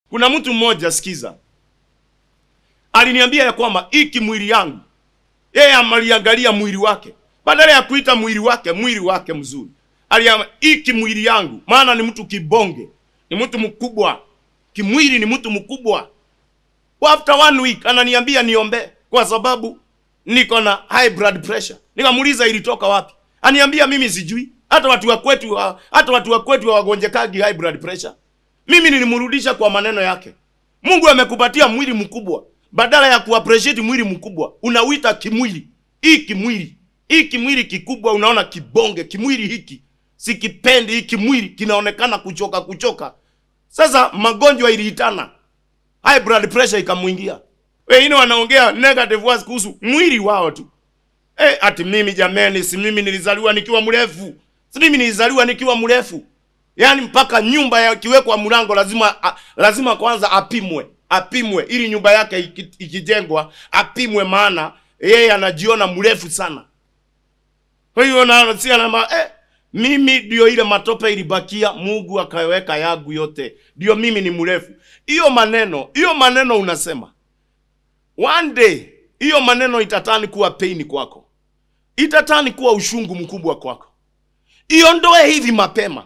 Kuna mtu mmoja sikiza, aliniambia ya kwamba hiki mwili yangu, yeye amaliangalia mwili wake, badala ya kuita mwili wake mwili wake mzuri, aliama hiki mwili yangu, maana ni mtu kibonge, ni mtu mkubwa kimwili, ni mtu mkubwa. After one week ananiambia niombe kwa sababu niko na high blood pressure. Nikamuuliza ilitoka wapi? Aniambia mimi sijui. Hata watu wa kwetu hata watu wa kwetu hawagonjekagi high blood pressure. Mimi nilimrudisha kwa maneno yake. Mungu amekupatia mwili mkubwa. Badala ya kuappreciate mwili mkubwa, unauita kimwili. Hii kimwili. Hii kimwili kikubwa unaona kibonge, kimwili hiki. Sikipendi hiki kimwili kinaonekana kuchoka kuchoka. Sasa magonjwa iliitana. High blood pressure ikamuingia. Wengine wanaongea negative words kuhusu mwili wao tu. Eh, ati mimi jameni, si mimi nilizaliwa nikiwa mrefu. Si mimi nilizaliwa nikiwa mrefu. Yaani mpaka nyumba yakiwekwa mlango lazima a, lazima kwanza apimwe, apimwe ili nyumba yake iki- ikijengwa apimwe, maana yeye anajiona mrefu sana. Kwa hiyo na si anama eh, mimi ndio ile matope ilibakia, Mungu akaweka yangu yote, ndio mimi ni mrefu. Hiyo maneno, hiyo maneno unasema one day, hiyo maneno itatani kuwa pain kwako, itatani kuwa ushungu mkubwa kwako. Iondoe hivi mapema,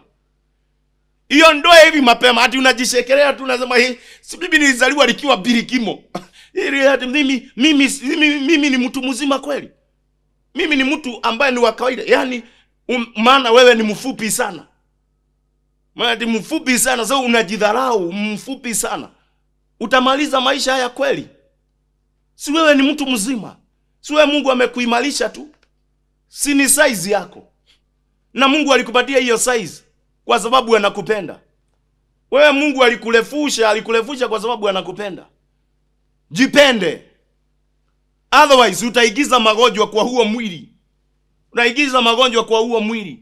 iondoe hivi mapema. Ati unajishekelea tu, unasema hii si mimi nilizaliwa nikiwa birikimo ili ati mimi mimi mimi, mimi ni mtu mzima kweli? Mimi ni mtu ambaye ni wa kawaida, yaani um, maana wewe ni mfupi sana, maana ati mfupi sana. Sasa unajidharau mfupi sana, utamaliza maisha haya kweli? Si wewe ni mtu mzima? Si wewe Mungu amekuimarisha tu, si ni size yako, na Mungu alikupatia hiyo size kwa sababu anakupenda wewe. Mungu alikurefusha, alikurefusha kwa sababu anakupenda. Jipende, otherwise utaigiza magonjwa kwa huo mwili, utaigiza magonjwa kwa huo mwili,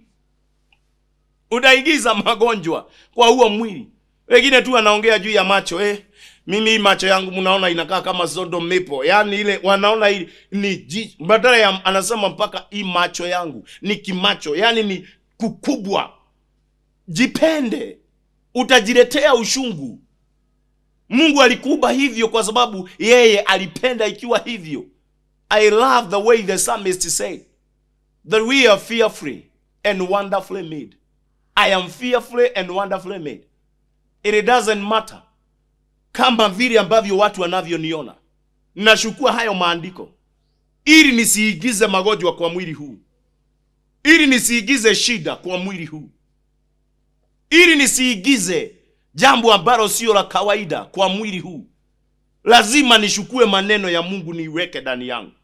utaigiza magonjwa kwa huo mwili. Wengine tu wanaongea juu ya macho eh, mimi hii macho yangu mnaona inakaa kama Sodom Maple, yaani ile wanaona hii ni ji- badala ya anasema mpaka hii macho yangu ni kimacho, yaani ni kukubwa. Jipende, utajiletea ushungu. Mungu alikuumba hivyo kwa sababu yeye alipenda ikiwa hivyo. I love the way the psalmist said that we are fearfully and wonderfully made. I am fearfully and wonderfully made. It doesn't matter kama vile ambavyo watu wanavyoniona. Nashukua hayo maandiko ili nisiigize magonjwa kwa mwili huu, ili nisiigize shida kwa mwili huu, ili nisiigize jambo ambalo sio la kawaida kwa mwili huu. Lazima nishukue maneno ya Mungu niiweke ndani yangu.